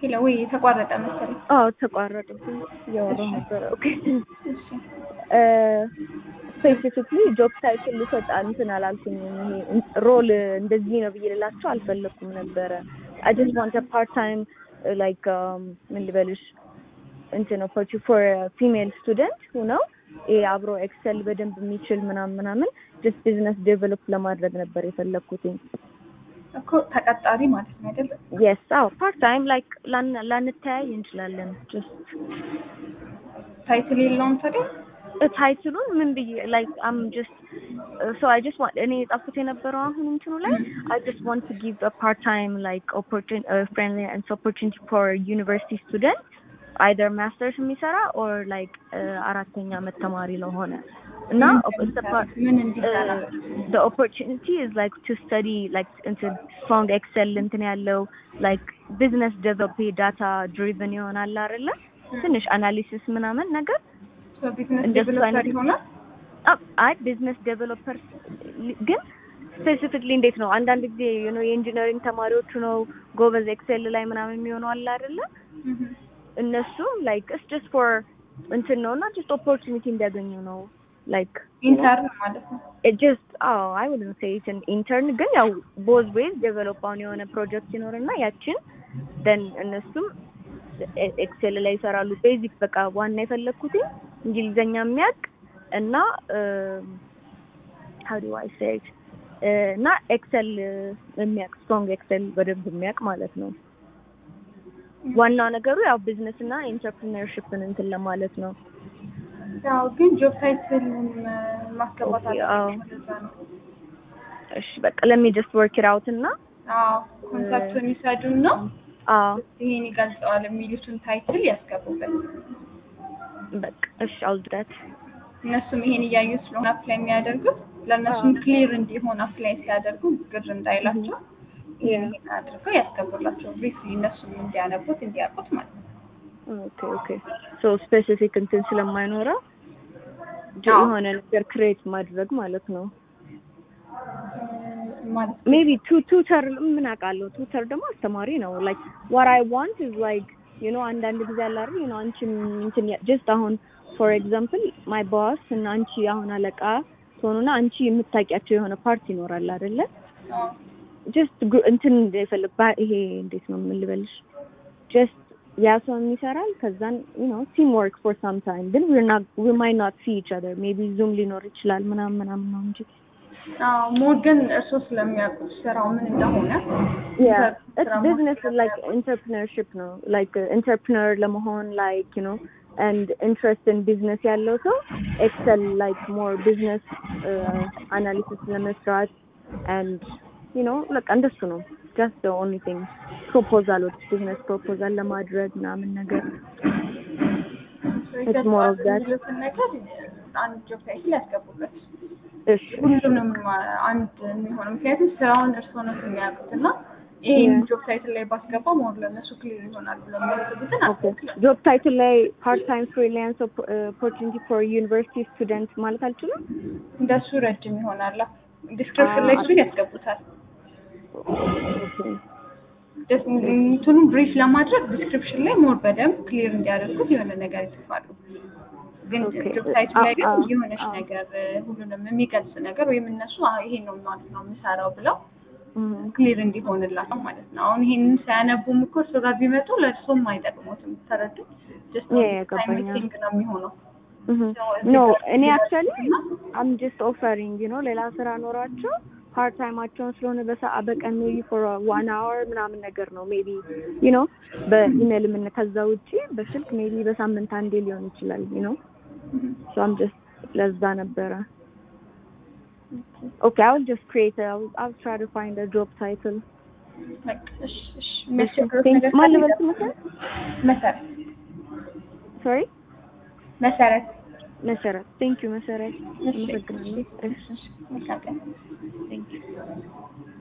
ሄሎ ወይ የተቋረጠ መሰለኝ። አዎ ተቋረጠ። እያወራሁ ነበረ። ኦኬ እሺ ስፔሲፊክሊ ጆብ ታይትል ልሰጥ እንትን አላልኩኝም። ይሄ ሮል እንደዚህ ነው ብዬ ልላቸው አልፈለኩም ነበረ። አይ ጀስት ዋንት ፓርት ታይም ላይክ ምን ልበልሽ እንትን ኦፖርቹ ፎር ፊሜል ስቱደንት ሁነው ይሄ አብሮ ኤክሰል በደንብ የሚችል ምናምን ምናምን ጀስት ቢዝነስ ዴቨሎፕ ለማድረግ ነበር የፈለግኩትኝ። እኮ ተቀጣሪ ማለት ነው አይደል? የስ አዎ ፓርት ታይም ላይክ ላንተያይ እንችላለን ጀስት ታይትል የለውም ታዲያ? ታይትሉን ምን ብዬ ላይክ አም ጀስት ሶ አይ ጀስት ዋንት እኔ የጻፍኩት የነበረው አሁን እንትኑ ላይ አይ ጀስት ዋንት ቱ ጊቭ አ ፓርት ታይም ላይክ ኦፖርቹኒቲ ፍሬንድሊ ኤንድ ኦፖርቹኒቲ ፎር ዩኒቨርሲቲ ስቱደንት አይደር ማስተርስ የሚሰራ ኦር ላይክ አራተኛ ዓመት ተማሪ ለሆነ እና ምን እንዲሰራ the opportunity is like to study like into strong excel እንትን ያለው like business develop data driven ይሆናል አይደለ ትንሽ አናሊሲስ ምናምን ነገር ቢዝነስ እንደሱ ዴቨሎፐር አይነት- ይሆናል። አ- አይ ቢዝነስ ዴቨሎፐር ግን ስፔሲፊክሊ እንዴት ነው አንዳንድ ጊዜ you know የኢንጂነሪንግ ተማሪዎቹ ነው ጎበዝ ኤክሴል ላይ ምናምን የሚሆኑ አለ አይደለ እህ እነሱ ላይክ ኢትስ ጀስት ፎር እንትን ነው እና ጀስት ኦፖርቹኒቲ እንዲያገኙ ነው ላይክ ኢንተርን ማለት ነው። ጀስት አዎ አይ ውድን ሴ ኢትን ኢንተርን ግን ያው ቦዝ ዌይዝ ዴቨሎፕ አሁን የሆነ ፕሮጀክት ይኖርና ያችን ደን እነሱም ኤክሴል ላይ ይሰራሉ። ቤዚክ በቃ ዋና የፈለግኩት እንግሊዘኛ የሚያውቅ እና ሀው ዱ አይ ሴ ኢት እና ኤክሰል የሚያውቅ ስትሮንግ ኤክሰል በደንብ የሚያውቅ ማለት ነው። ዋናው ነገሩ ያው ቢዝነስ እና ኢንተርፕሪነርሽፕን እንትን ለማለት ነው። ያው ግን ጆብ ታይትል ማስገባት ኦኬ፣ አዎ። አለበት። ወደዛ ነው። እሺ በቃ ለሚ ጀስት ወርክ ኢት አውት እና አዎ ኮንሰፕቱን ይሰዱና አዎ ይሄን ይገልጸዋል የሚሉትን ታይትል ያስገቡበት። በቃ እሺ አውል ዳት እነሱም ይሄን እያዩ ስለሆነ አፕላይ የሚያደርጉት ለእነሱም ክሊር እንዲሆን አፕላይ ሲያደርጉ ግር እንዳይላቸው ይሄን ይሄን አድርገው ያስገቡላቸው ብሪፍሊ እነሱም እንዲያነቡት እንዲያውቁት ማለት ነው። ኦኬ ኦኬ ሶ ስፔሲፊክ እንትን ስለማይኖረው ጅ- አዎ። የሆነ ነገር ክሬት ማድረግ ማለት ነው። ማለት ሜቢ ቱ ቱተር ምን አውቃለሁ። ቱተር ደግሞ አስተማሪ ነው። ላይክ ዋት አይ ዋንት ኢዝ ላይክ ዩ ኖ አንዳንድ ጊዜ አለ አይደል ዩ ኖ አንቺም እንትን ጀስት አሁን ፎር ኤግዛምፕል ማይ ቦስ እና አንቺ አሁን አለቃ ትሆኑና አንቺ የምታውቂያቸው የሆነ ፓርት ይኖራል አይደለ? አዎ። ጀስት እንትን የፈለግ ባ- ይሄ እንዴት ነው የምልበልሽ ጀስት ያ ሰው ይሰራል ከዛን ዩ ኖ ቲም ወርክ ፎር ሳም ታይም ግን ዊር ናት ዊ ማይ ናት ሲ ኢች አደር ሜቢ ዙም ሊኖር ይችላል ምናምን ምናምን ነው እንጂ አዎ ሞር ግን እርሶ ስለሚያውቁት ስራው ምን እንደሆነ yeah ስራ it's business is like entrepreneurship ነው like uh, entrepreneur ለመሆን like you know and interest in business ያለው ሰው excel like more business uh, analysis ለመስራት and you know በቃ እንደሱ ነው just the only thing ፕሮፖዛሎች business proposal ለማድረግ ምናምን ነገር It's more of that. የሚሉትን ነገር አንድ ጆብ ታይትል ያስገቡበት እሺ ሁሉንም አንድ የሚሆነው ምክንያቱም ስራውን እርሶ ነው የሚያውቁት እና ይህን Yeah. ጆብ ታይትል ላይ ባስገባ ሞር ለእነሱ ክሊር ይሆናል ብሎ የሚያስቡትን ኦኬ ጆብ ታይትል ላይ ፓርት ታይም ፍሪላንስ ኦፖርቹኒቲ ፎር ዩኒቨርሲቲ ስቱደንት ማለት አልችልም እንደሱ ረጅም ይሆናል። ዲስክሪፕሽን ላይ እሱን ያስገቡታል። ኦኬ ደስ- እንትኑን ብሪፍ ለማድረግ ዲስክሪፕሽን ላይ ሞር በደንብ ክሊር እንዲያደርጉት የሆነ ነገር ይጽፋሉ። ግን ኦኬ። ጆብ ታይትል ላይ ግን አዎ፣ የሆነች አዎ። ነገር ሁሉንም የሚገልጽ ነገር ወይም እነሱ አዎ ይሄን ነው ማለት ነው የምሰራው ብለው እም። ክሊር እንዲሆንላቸው ማለት ነው። አሁን ይሄንን ሳያነቡም እኮ እርሶ ጋር ቢመጡ ለእርሶም አይጠቅሙትም። ተረዱ? ጀስት Yeah, yeah, ገባኝ። ሚቲንግ ነው የሚሆነው። ኖ እኔ አክቹዋሊ አም ጀስት ኦፈሪንግ ዩ ኖ ሌላ ስራ ኖሯቸው ፓርት ታይማቸውን ስለሆነ በሰዓ በቀን ሜቢ ፎር ዋን አወር ምናምን ነገር ነው ሜቢ ዩ ኖ በኢሜል ምን ከዛ ውጪ በስልክ ሜቢ በሳምንት አንዴ ሊሆን ይችላል ዩ ኖ ሶ አም ጀስት ለዛ ነበረ ኦኬ አይ ዊል ጀስት ክሪኤት አይ ዊል ትራይ ቱ ፋይንድ አ ጆብ ታይትል በቃ እሺ፣ እሺ። የሚያስቸግሩት ነገር ማን ካለ ልበል ስምህ መሰረት ሶሪ መሰረት መሰረት ቴንክ ዩ መሰረት እሺ። አመሰግናለሁ እሺ መልካም ቀን። ቴንክ ዩ